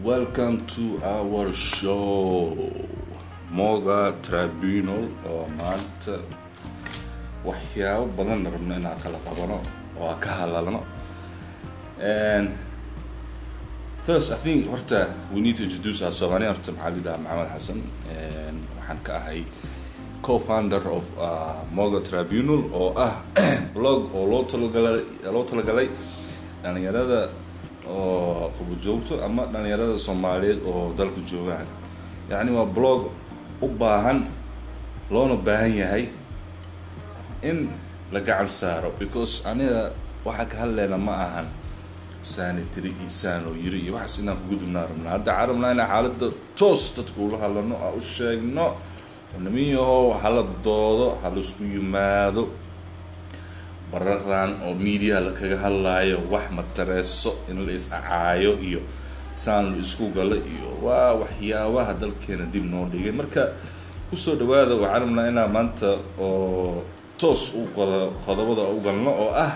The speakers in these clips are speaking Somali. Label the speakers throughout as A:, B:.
A: welcome to our show moga tribunal oo maanta waxyaabo badan rabno inaan kala qabano oo aan ka hadlalno first i think horta we need to introduce our somali horta maxaa lidhaha maxamed xasan waxaan ka ahay co-founder of uh, moga tribunal oo ah blog oo loo talagalay loo talagalay dhalinyarada oo qubujoogto ama dhalinyarada soomaaliyeed oo dalka joogaan yacni waa blog u baahan loona baahan yahay in la gacan saaro because aniga waxaa ka hadleyna ma ahan saani tiri iyo saan oo yiri iyo waxaas inaan kugudubnaa rabnaa hadda waxaan rabnaa inaan xaaladda toos dadka ula hadlano aan u sheegno nimiyahow hala doodo hala isku yimaado bararan oo mediaha la kaga hadlaayo wax matareeso in la is-acaayo iyo saan la isku galo iyo waa waxyaabaha dalkeena dib noo dhigay marka kusoo dhawaada waxaan rabnaa inaan maanta oo toos u qodo qodobada u galno oo ah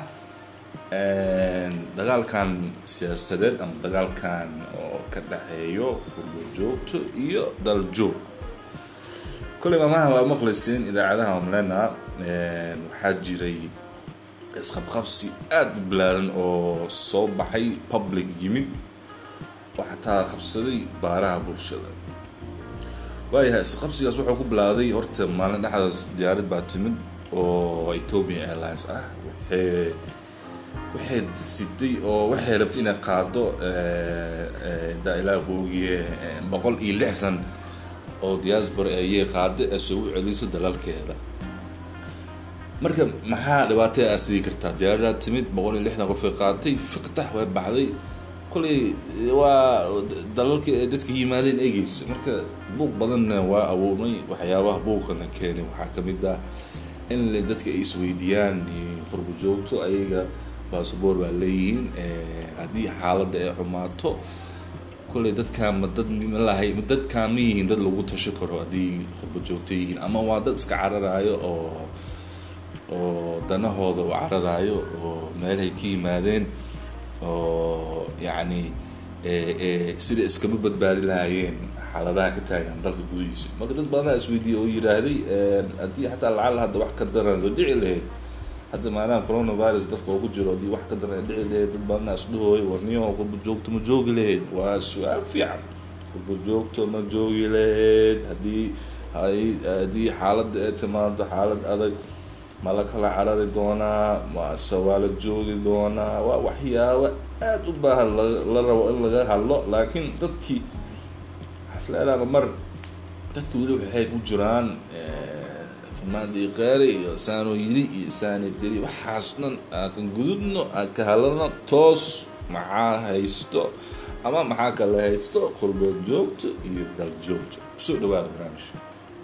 A: dagaalkan siyaasadeed ama dagaalkan oo ka dhexeeyo gurgojoogto iyo daljoog kolley maamaha waa maqlaysiin idaacadaha omlena waxaa jiray isqabqabsi aada u balaaran oo soo baxay public yimid oo xataa qabsaday baaraha bulshada waayahay isqabsigaas wuxuu ku bilaaday horta maalin dhexdaas diyaarad baa timid oo ethiopian airlines ah waxay waxay sitay oo waxay rabtay inay qaado daa ilaa boogiye boqol iyo lixdan oo diaspora ayay qaada ee soo u celiso dalalkeeda marka maxaa dhibaatada aa sidii kartaa diyaaradaa timid boqol iyo lixdan qofay qaatay fiqtax way baxday kolley waa dalalka dadka yimaadeen eegeysa marka buuq badanna waa awoomay waxyaabaha buuqana keenay waxaa kamid ah in dadka ay isweydiiyaan qurbo joogto ayaga basaboor baa leeyihiin haddii xaaladda ay xumaato kolley dadkaan ma dad malahay dadkaan ma yihiin dad lagu tasho karo haddii qurbo joogto yihiin ama waa dad iska cararaayo oo oo danahooda u cararaayo oo meelahay ka yimaadeen oo yacni sida iskama badbaadi lahaayeen xaaladaha ka taagan dalka gudihiisa marka dad badanaa isweydiiyey oo yidhaahday haddii xataa lacal hadda wax ka daran oo dhici lahayd hadda maadaama coronavirus dalka ugu jiro haddii wax ka daran dhici lahayd dad badanaa isdhahooyo warniyo qurbo joogto ma joogi lahayd waa su-aal fiican qurbo joogto ma joogi lahayd haddii haddii xaaladda ay timaado xaalad adag ma la kala carari doonaa mase waa la joogi doonaa waa waxyaabo aada u baahan la rabo in laga hadlo laakiin dadkii xasleelaaba mar dadki weli waxay ku jiraan farmaadii qaari iyo saanoo yiri iyo saani tiri waxaas dhan aan kan gudubno aan ka hadlano toos maxaa haysto ama maxaa kala haysto qurbood joogto iyo dal joogto kusoo dhawaada barnaamijka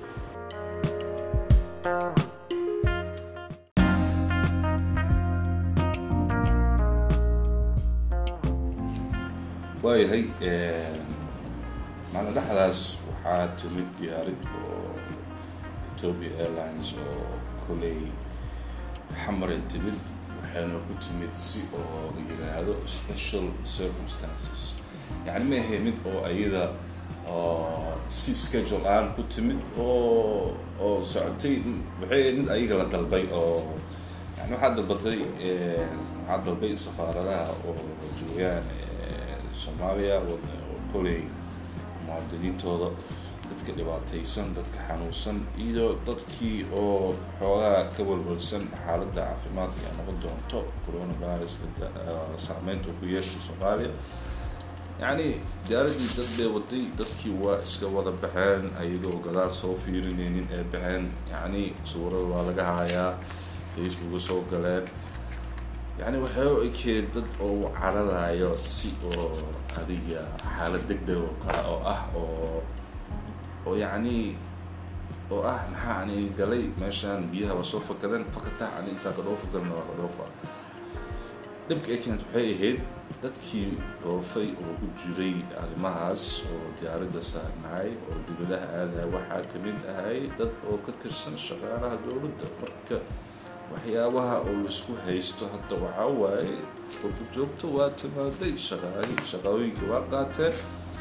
A: waayahay maalin dhexdaas waxaa timid diyaarid oo ethiopia airlines oo koley xamaray timid waxayna ku timid si oo yiraahdo special circumstances yacni ma ahay mid oo ayada si schedule aan ku timid oo oo socotay waxay ahayd mid ayaga la dalbay oo yani waxaa dalbatay waxaa dalbay safaaradaha oo joogaan soomaaliya koley muwaadiniintooda dadka dhibaataysan dadka xanuunsan iyo dadkii oo xoogaa ka walwalsan xaaladda caafimaadka ay noqon doonto coronavirus saameynta ku yeesha soomaaliya yacni diyaaradii dad bay waday dadkii waa iska wada baxeen ayagoo gadaal soo fiirinaynin ee baxeen yacni sawirada waa laga haayaa facebooka soo galeen yacni waxay u ekeed dad oo u cararayo si oo adiga xaalad deg deg oo kale oo ah oo oo yacni oo ah maxaa ani galay meeshaan biyaha waa soo fakadeen fakatax ani intaa ka dhoofa karna waa ka dhoofa dhibka ay keent waxay ahayd dadkii dhoofay oo ku jiray arrimahaas oo diyaaradda saarnahay oo dibadaha aadahay waxaa kamid ahay dad oo ka tirsan shaqaalaha dowladda marka waxyaabaha oo la isku haysto hadda waxaa waaye qurbo joogto waa timaaday shaqaali shaqooyinkii waa qaateen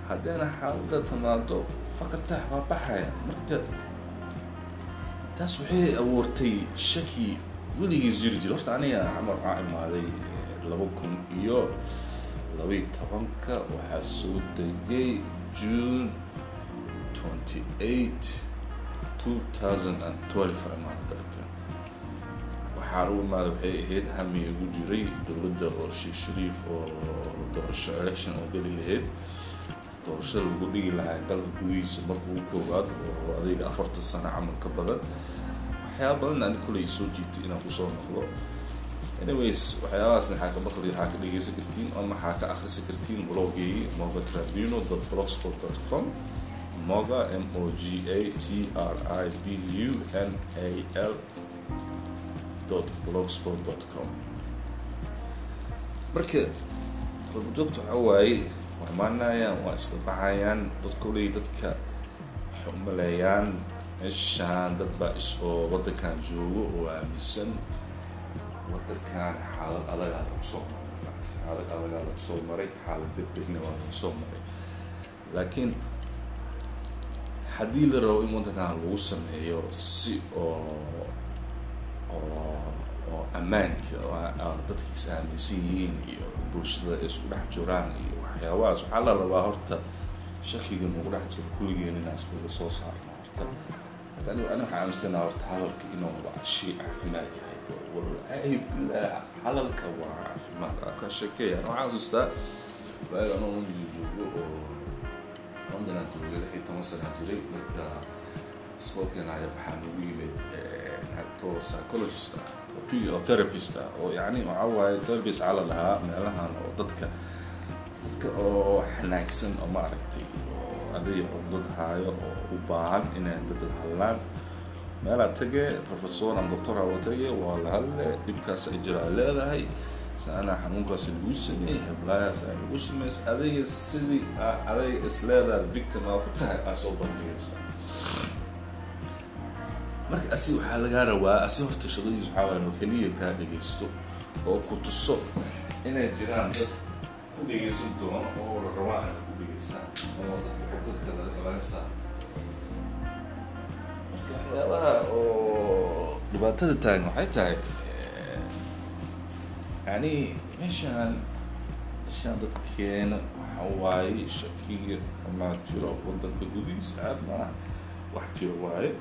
A: haddayna xaalada timaado fakatax waa baxaya marka taas waxay abuurtay shaki weligiis jiri jira horta aniga camar waxaa imaaday laba kun iyo labaiyo tobanka waxaa soo degay june twenty eight two thousand and twelve imaan dalka waxaa ugu imaada waxay ahayd hami igu jiray dowladda oo sheekh shariif oo doorasho election oo geli lahayd doorashada lagu dhigi lahaa dalka gudihiisa marka ugu koowaad oo adayga afartan sano camal ka badan waxyaaba badan ani kuley soo jiitay inaan kusoo noqdo anyways waxyaabahaasna waxaa ka maqli waxaa ka dhegeysan kartiin ama waxaa ka akrisi kartiin blogeyi moga tribino blogspot com moga m o g a t r i b u n a l blogspot com marka qurbajoogta waxaa waaye waa imaanayaan waa isla baxayaan dadka oley dadka waxay u maleeyaan meeshaan dad baa is oo waddankan joogo oo aaminsan waddankan xaalad adagaa lagu soo maray fact xaalad adagaa lagu soo maray xaalad degdegna waa lagu soo maray laakiin haddii la rabo in waddankan lagu sameeyo si oo oo oo ammaanka dadka is aaminsan yihiin iyo bulshada ay isku dhex jiraan iyo waxyaabahaas waxaa la rabaa horta shakiga nagu dhex jiro kulligeen inaan iskaga soo saarno horta hadda anigu ani waxaa aaminsanaa horta hadalka inuu waa shay caafimaad yahay wallaahi billah hadalka waa caafimaad ka sheekeeya ana waxaan xasuustaa waaga anoo london joogo oo london aan joogay lix iyo toban sana jiray marka iskoolkeena ayaa waxaa nagu yimid acto psychologist ah oo therapist ah oo yacni waxaa waaye therapist waxaa la dhahaa meelahan oo dadka dadka oo xanaagsan oo maaragtay oo aday cugdad haayo oo u baahan inay dad la hadlaan meelaa tage professor ama doctor aa tage waa la hadle dhibkaas ay jira ay leedahay saana xanuunkaas lagu sameeyey heblayaas ay lagu sameys adayga sidii adayga isleedahay victim aa ku tahay aa soo bandhigaysa marka asi waxaa lagaa rabaa asi horta shaqadiis waxaa waaya inuu keliya kaa dhegaysto oo ku tuso inay jiraan dad ku dhegaysan doono oo la rabaa inay ku dhegaystaan oo dadka dadka laga saaro marka waxyaabaha oo dhibaatada taagan waxay tahay yani meeshaan meeshaan dadkeena waxa waaye shakiga amaa jiro wadanka gudihiisa aad maaha wax jiro waaye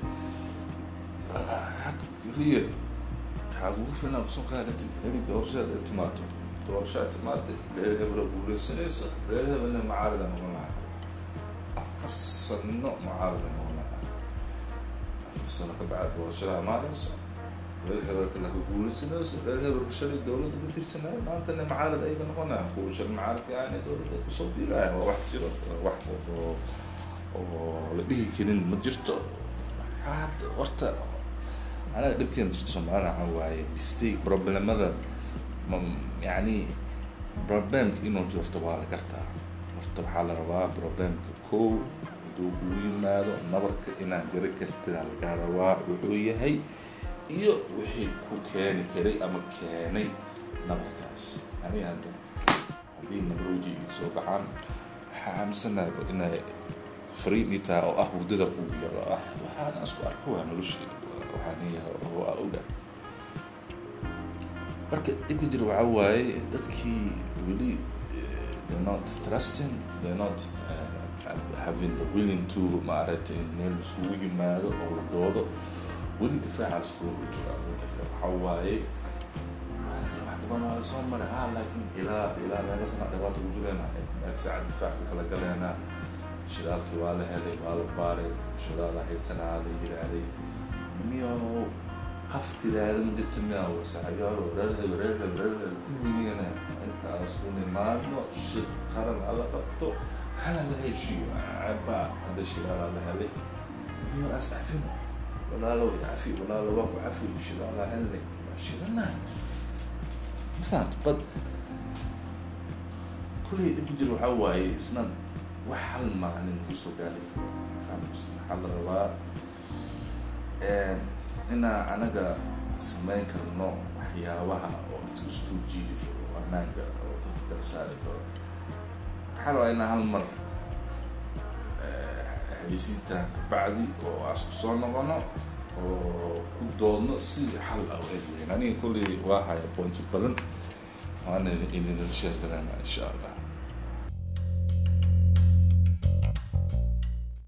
A: keliya waxaa kugu filan kusoo qaadatid inay doorashada ay timaado doorasho ay timaada reer hebla guuleysanaysa reer hebelna macaarida noqon lahaa afar sano macaarida noqon lahaa afar sano ka bacda doorashada amaanayso reer hebelka laka guuleysanayso reer hebelka shalay dowladda ka tirsanaya maantana macaarida ayga noqonaya kuwa shalay macaaridka aana dowladda ay kusoo diilaya waa wax jiro wax oo oo la dhihi karin ma jirto waxaad horta anaga dhibkeena jirto soomaalina waxaa waaye mistake problemada yani problemka inuu jirto waa la gartaa horta waxaa la rabaa problemka kow hadduu kugu yimaado nabarka inaad gari kartida lagaa rabaa wuxuu yahay iyo wixii ku keeni karay ama keenay nabarkaas ani hadda haddii nabarowji ii soo baxaan waxaa aaminsanahay inay fariin ii tahay oo ah hurdada kugu yaro ah waxaana isku arka waa nolosheeda waxaan yahay oo aa oga marka dhibka jira waxaa waaye dadkii weli they're not trusting they're not uh, having the willing to maaragtay in meel isugu yimaado oo la doodo weli difaaca iskugu jira wadanka waxaa waaye waxdaban waa lasoo maray ha laakiin ilaa ilaa meeqa sana dhibaata ku jireenaa meeqa saaca difaaca kala galeenaa shidaalkii waa la helay waa la baaray shidaala haysanaa la yiraahday miyo qaftidaada ma jirto miyaa wasaaxigaaro reerheb reerheb reerheb kulligeena intaas u nimaadno shir qaran alla qabto hala la heshiiyo cabaa hadda shidaala la helay miyo as cafino walaalow cafi walaalo waa ku cafi shidaala helnay waa shidanaa ma fahamto bad kulley dhib ku jira waxaa waaye isna wax hal maalin kusoo gaari karo fahamsan waxaa la rabaa inaa anaga samayn karno waxyaabaha oo dadka isku jiidi karo ammaanka oo dadka kala saari karo waxaa rabaa inaa hal mar xayisiintan kabacdi oo aas ku soo noqono oo ku doodno si xal ah u eeglayn aniga kolley waa haya qoonsi badan waana idinla sheer garana insha allah